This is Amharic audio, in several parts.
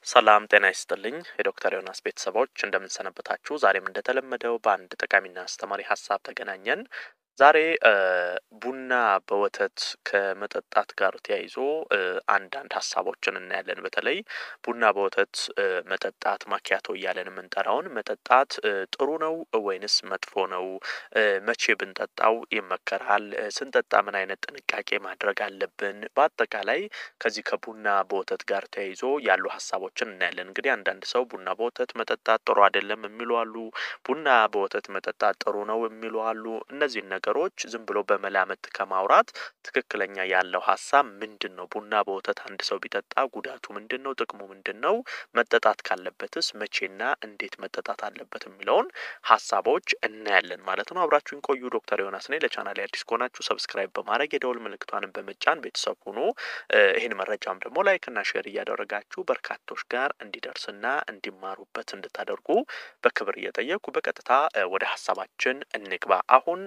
ሰላም ጤና ይስጥልኝ የዶክተር ዮናስ ቤተሰቦች እንደምንሰነበታችሁ። ዛሬም እንደተለመደው በአንድ ጠቃሚና አስተማሪ ሀሳብ ተገናኘን። ዛሬ ቡና በወተት ከመጠጣት ጋር ተያይዞ አንዳንድ ሀሳቦችን እናያለን። በተለይ ቡና በወተት መጠጣት ማኪያቶ እያለን የምንጠራውን መጠጣት ጥሩ ነው ወይንስ መጥፎ ነው? መቼ ብንጠጣው ይመከራል? ስንጠጣ ምን አይነት ጥንቃቄ ማድረግ አለብን? በአጠቃላይ ከዚህ ከቡና በወተት ጋር ተያይዞ ያሉ ሀሳቦችን እናያለን። እንግዲህ አንዳንድ ሰው ቡና በወተት መጠጣት ጥሩ አይደለም የሚሉ አሉ። ቡና በወተት መጠጣት ጥሩ ነው የሚሉ አሉ። እነዚህን ነገሮች ዝም ብሎ በመላምት ከማውራት ትክክለኛ ያለው ሀሳብ ምንድን ነው? ቡና በወተት አንድ ሰው ቢጠጣ ጉዳቱ ምንድን ነው? ጥቅሙ ምንድን ነው? መጠጣት ካለበትስ መቼና እንዴት መጠጣት አለበት የሚለውን ሀሳቦች እናያለን ማለት ነው። አብራችሁን ቆዩ። ዶክተር ዮናስ ነኝ። ለቻናል አዲስ ከሆናችሁ ሰብስክራይብ በማድረግ የደውል ምልክቷንም በመጫን ቤተሰብ ሁኑ። ይህን መረጃም ደግሞ ላይክና ሼር እያደረጋችሁ በርካቶች ጋር እንዲደርስና እንዲማሩበት እንድታደርጉ በክብር እየጠየቁ በቀጥታ ወደ ሀሳባችን እንግባ። አሁን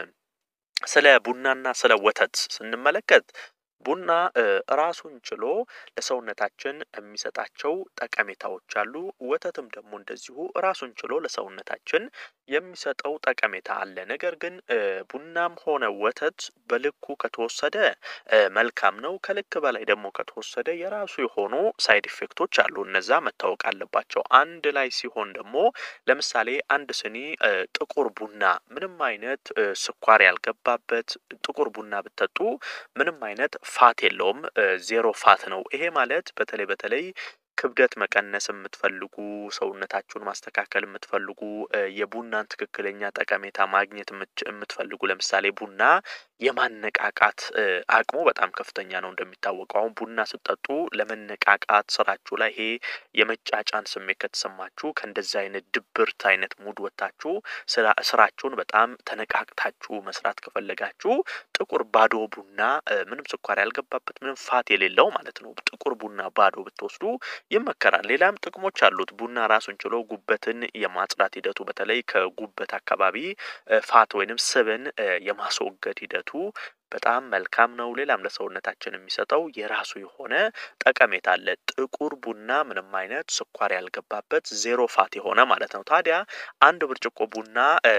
ስለ ቡናና ስለ ወተት ስንመለከት ቡና ራሱን ችሎ ለሰውነታችን የሚሰጣቸው ጠቀሜታዎች አሉ። ወተትም ደግሞ እንደዚሁ ራሱን ችሎ ለሰውነታችን የሚሰጠው ጠቀሜታ አለ። ነገር ግን ቡናም ሆነ ወተት በልኩ ከተወሰደ መልካም ነው። ከልክ በላይ ደግሞ ከተወሰደ የራሱ የሆኑ ሳይድ ኢፌክቶች አሉ። እነዛ መታወቅ አለባቸው። አንድ ላይ ሲሆን ደግሞ ለምሳሌ አንድ ስኒ ጥቁር ቡና ምንም አይነት ስኳር ያልገባበት ጥቁር ቡና ብትጠጡ ምንም አይነት ፋት የለውም። ዜሮ ፋት ነው። ይሄ ማለት በተለይ በተለይ ክብደት መቀነስ የምትፈልጉ ሰውነታችሁን ማስተካከል የምትፈልጉ የቡናን ትክክለኛ ጠቀሜታ ማግኘት የምትፈልጉ ለምሳሌ ቡና የማነቃቃት አቅሙ በጣም ከፍተኛ ነው። እንደሚታወቀው አሁን ቡና ስትጠጡ ለመነቃቃት ስራችሁ ላይ ይሄ የመጫጫን ስሜት ከተሰማችሁ ከእንደዚህ አይነት ድብርት አይነት ሙድ ወጥታችሁ ስራችሁን በጣም ተነቃቅታችሁ መስራት ከፈለጋችሁ ጥቁር ባዶ ቡና ምንም ስኳር ያልገባበት ምንም ፋት የሌለው ማለት ነው። ጥቁር ቡና ባዶ ብትወስዱ ይመከራል። ሌላም ጥቅሞች አሉት። ቡና ራሱን ችሎ ጉበትን የማጽዳት ሂደቱ በተለይ ከጉበት አካባቢ ፋት ወይንም ስብን የማስወገድ ሂደቱ በጣም መልካም ነው። ሌላም ለሰውነታችን የሚሰጠው የራሱ የሆነ ጠቀሜታ አለ። ጥቁር ቡና ምንም አይነት ስኳር ያልገባበት ዜሮ ፋት የሆነ ማለት ነው። ታዲያ አንድ ብርጭቆ ቡና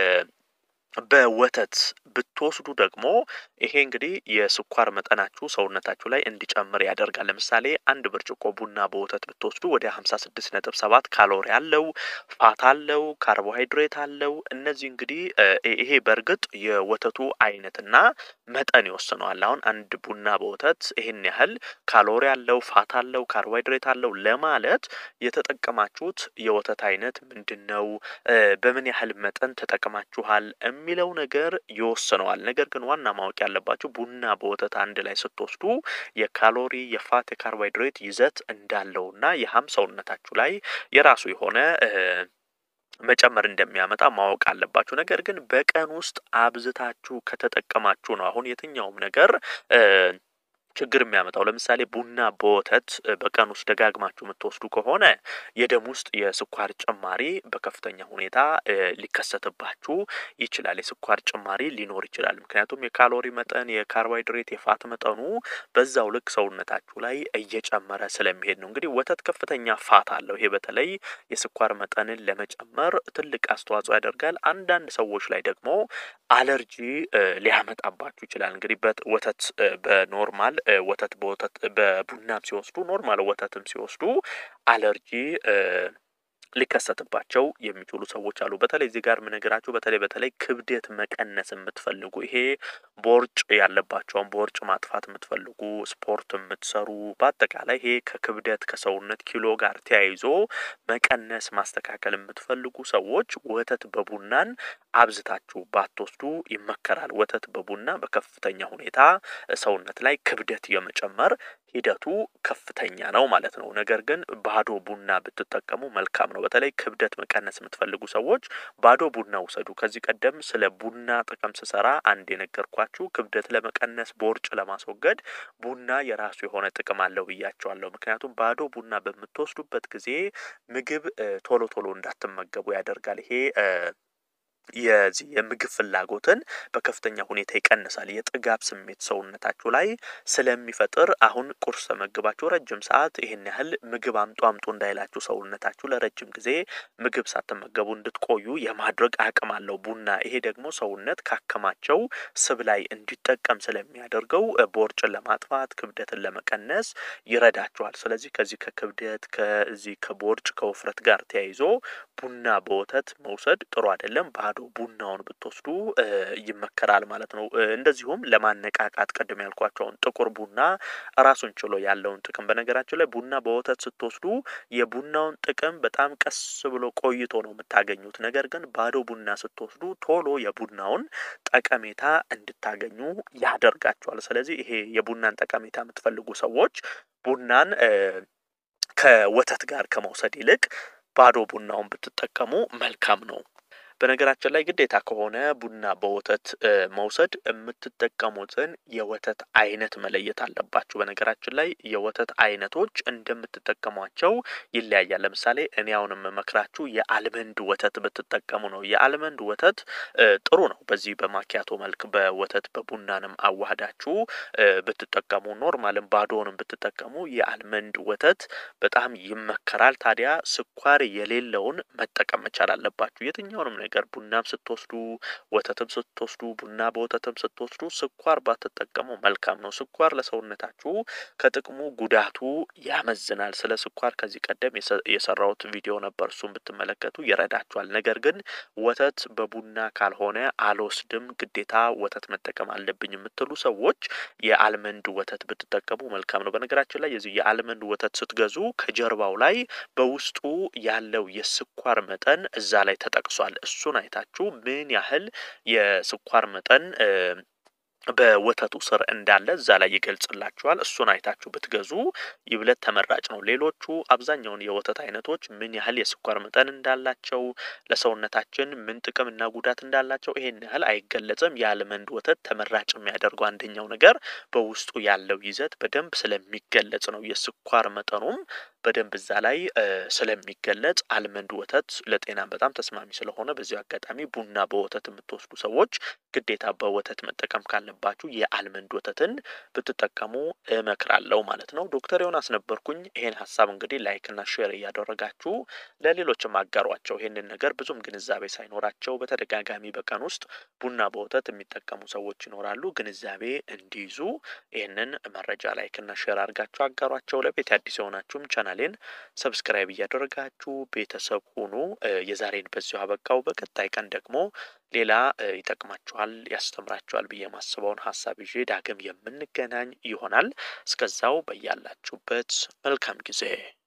በወተት ብትወስዱ ደግሞ ይሄ እንግዲህ የስኳር መጠናችሁ ሰውነታችሁ ላይ እንዲጨምር ያደርጋል። ለምሳሌ አንድ ብርጭቆ ቡና በወተት ብትወስዱ ወደ ሀምሳ ስድስት ነጥብ ሰባት ካሎሪ አለው፣ ፋት አለው፣ ካርቦሃይድሬት አለው። እነዚህ እንግዲህ ይሄ በእርግጥ የወተቱ አይነትና መጠን ይወስነዋል። አሁን አንድ ቡና በወተት ይህን ያህል ካሎሪ አለው፣ ፋት አለው፣ ካርቦሃይድሬት አለው ለማለት የተጠቀማችሁት የወተት አይነት ምንድን ነው? በምን ያህል መጠን ተጠቅማችኋል የሚለው ነገር ይወስነዋል። ነገር ግን ዋና ማወቅ ያለባችሁ ቡና በወተት አንድ ላይ ስትወስዱ የካሎሪ የፋት የካርቦሃይድሬት ይዘት እንዳለውና የሀም ሰውነታችሁ ላይ የራሱ የሆነ መጨመር እንደሚያመጣ ማወቅ አለባችሁ። ነገር ግን በቀን ውስጥ አብዝታችሁ ከተጠቀማችሁ ነው አሁን የትኛውም ነገር ችግር የሚያመጣው ለምሳሌ ቡና በወተት በቀን ውስጥ ደጋግማችሁ የምትወስዱ ከሆነ የደም ውስጥ የስኳር ጭማሪ በከፍተኛ ሁኔታ ሊከሰትባችሁ ይችላል። የስኳር ጭማሪ ሊኖር ይችላል። ምክንያቱም የካሎሪ መጠን፣ የካርቦሃይድሬት፣ የፋት መጠኑ በዛው ልክ ሰውነታችሁ ላይ እየጨመረ ስለሚሄድ ነው። እንግዲህ ወተት ከፍተኛ ፋት አለው። ይሄ በተለይ የስኳር መጠንን ለመጨመር ትልቅ አስተዋጽኦ ያደርጋል። አንዳንድ ሰዎች ላይ ደግሞ አለርጂ ሊያመጣባችሁ ይችላል። እንግዲህ ወተት በኖርማል ወተት በወተት በቡናም ሲወስዱ ኖርማል ወተትም ሲወስዱ አለርጂ ሊከሰትባቸው የሚችሉ ሰዎች አሉ። በተለይ እዚህ ጋር የምነግራችሁ በተለይ በተለይ ክብደት መቀነስ የምትፈልጉ ይሄ ቦርጭ ያለባቸውን ቦርጭ ማጥፋት የምትፈልጉ ስፖርት የምትሰሩ በአጠቃላይ ይሄ ከክብደት ከሰውነት ኪሎ ጋር ተያይዞ መቀነስ ማስተካከል የምትፈልጉ ሰዎች ወተት በቡናን አብዝታችሁ ባትወስዱ ይመከራል። ወተት በቡና በከፍተኛ ሁኔታ ሰውነት ላይ ክብደት የመጨመር ሂደቱ ከፍተኛ ነው ማለት ነው። ነገር ግን ባዶ ቡና ብትጠቀሙ መልካም ነው። በተለይ ክብደት መቀነስ የምትፈልጉ ሰዎች ባዶ ቡና ውሰዱ። ከዚህ ቀደም ስለ ቡና ጥቅም ስሰራ አንድ የነገርኳችሁ ክብደት ለመቀነስ ቦርጭ ለማስወገድ ቡና የራሱ የሆነ ጥቅም አለው ብያቸዋለሁ። ምክንያቱም ባዶ ቡና በምትወስዱበት ጊዜ ምግብ ቶሎ ቶሎ እንዳትመገቡ ያደርጋል። ይሄ የዚህ የምግብ ፍላጎትን በከፍተኛ ሁኔታ ይቀንሳል። የጥጋብ ስሜት ሰውነታችሁ ላይ ስለሚፈጥር አሁን ቁርስ ተመግባችሁ ረጅም ሰዓት ይሄን ያህል ምግብ አምጡ አምጡ እንዳይላችሁ ሰውነታችሁ ለረጅም ጊዜ ምግብ ሳትመገቡ እንድትቆዩ የማድረግ አቅም አለው ቡና። ይሄ ደግሞ ሰውነት ካከማቸው ስብ ላይ እንዲጠቀም ስለሚያደርገው ቦርጭን ለማጥፋት ክብደትን ለመቀነስ ይረዳችኋል። ስለዚህ ከዚህ ከክብደት ከዚህ ከቦርጭ ከውፍረት ጋር ተያይዞ ቡና በወተት መውሰድ ጥሩ አይደለም። ባዶ ቡናውን ብትወስዱ ይመከራል ማለት ነው። እንደዚሁም ለማነቃቃት ቅድም ያልኳቸውን ጥቁር ቡና ራሱን ችሎ ያለውን ጥቅም በነገራችን ላይ ቡና በወተት ስትወስዱ የቡናውን ጥቅም በጣም ቀስ ብሎ ቆይቶ ነው የምታገኙት። ነገር ግን ባዶ ቡና ስትወስዱ ቶሎ የቡናውን ጠቀሜታ እንድታገኙ ያደርጋቸዋል። ስለዚህ ይሄ የቡናን ጠቀሜታ የምትፈልጉ ሰዎች ቡናን ከወተት ጋር ከመውሰድ ይልቅ ባዶ ቡናውን ብትጠቀሙ መልካም ነው። በነገራችን ላይ ግዴታ ከሆነ ቡና በወተት መውሰድ የምትጠቀሙትን የወተት አይነት መለየት አለባችሁ። በነገራችን ላይ የወተት አይነቶች እንደምትጠቀሟቸው ይለያያል። ለምሳሌ እኔ አሁን የምመክራችሁ የአልመንድ ወተት ብትጠቀሙ ነው። የአልመንድ ወተት ጥሩ ነው። በዚህ በማኪያቶ መልክ በወተት በቡናንም አዋህዳችሁ ብትጠቀሙ፣ ኖርማልም ባዶንም ብትጠቀሙ የአልመንድ ወተት በጣም ይመከራል። ታዲያ ስኳር የሌለውን መጠቀም መቻል አለባችሁ የትኛውንም ነገር ቡናም ስትወስዱ ወተትም ስትወስዱ ቡና በወተትም ስትወስዱ ስኳር ባትጠቀሙ መልካም ነው። ስኳር ለሰውነታችሁ ከጥቅሙ ጉዳቱ ያመዝናል። ስለ ስኳር ከዚህ ቀደም የሰራሁት ቪዲዮ ነበር፣ እሱን ብትመለከቱ ይረዳችኋል። ነገር ግን ወተት በቡና ካልሆነ አልወስድም፣ ግዴታ ወተት መጠቀም አለብኝ የምትሉ ሰዎች የአልመንድ ወተት ብትጠቀሙ መልካም ነው። በነገራችን ላይ የዚህ የአልመንድ ወተት ስትገዙ ከጀርባው ላይ በውስጡ ያለው የስኳር መጠን እዛ ላይ ተጠቅሷል። እሱን አይታችሁ ምን ያህል የስኳር መጠን በወተቱ ስር እንዳለ እዛ ላይ ይገልጽላችኋል። እሱን አይታችሁ ብትገዙ ይብለት ተመራጭ ነው። ሌሎቹ አብዛኛውን የወተት አይነቶች ምን ያህል የስኳር መጠን እንዳላቸው ለሰውነታችን ምን ጥቅም እና ጉዳት እንዳላቸው ይሄን ያህል አይገለጽም። የአልመንድ ወተት ተመራጭ የሚያደርገው አንደኛው ነገር በውስጡ ያለው ይዘት በደንብ ስለሚገለጽ ነው። የስኳር መጠኑም በደንብ እዛ ላይ ስለሚገለጽ አልመንድ ወተት ለጤና በጣም ተስማሚ ስለሆነ በዚሁ አጋጣሚ ቡና በወተት የምትወስዱ ሰዎች ግዴታ በወተት መጠቀም ካለባችሁ የአልመንድ ወተትን ብትጠቀሙ እመክራለሁ ማለት ነው። ዶክተር ዮናስ ነበርኩኝ። ይሄን ሀሳብ እንግዲህ ላይክና ሼር እያደረጋችሁ ለሌሎችም አጋሯቸው። ይሄንን ነገር ብዙም ግንዛቤ ሳይኖራቸው በተደጋጋሚ በቀን ውስጥ ቡና በወተት የሚጠቀሙ ሰዎች ይኖራሉ። ግንዛቤ እንዲይዙ ይህንን መረጃ ላይክና ሼር አድርጋችሁ አጋሯቸው። ለቤት አዲስ የሆናችሁም ቻናሌን ሰብስክራይብ እያደረጋችሁ ቤተሰብ ሁኑ። የዛሬን በዚሁ አበቃው። በቀጣይ ቀን ደግሞ ሌላ ይጠቅማችኋል፣ ያስተምራችኋል ብዬ የማስበውን ሀሳብ ይዤ ዳግም የምንገናኝ ይሆናል። እስከዛው በያላችሁበት መልካም ጊዜ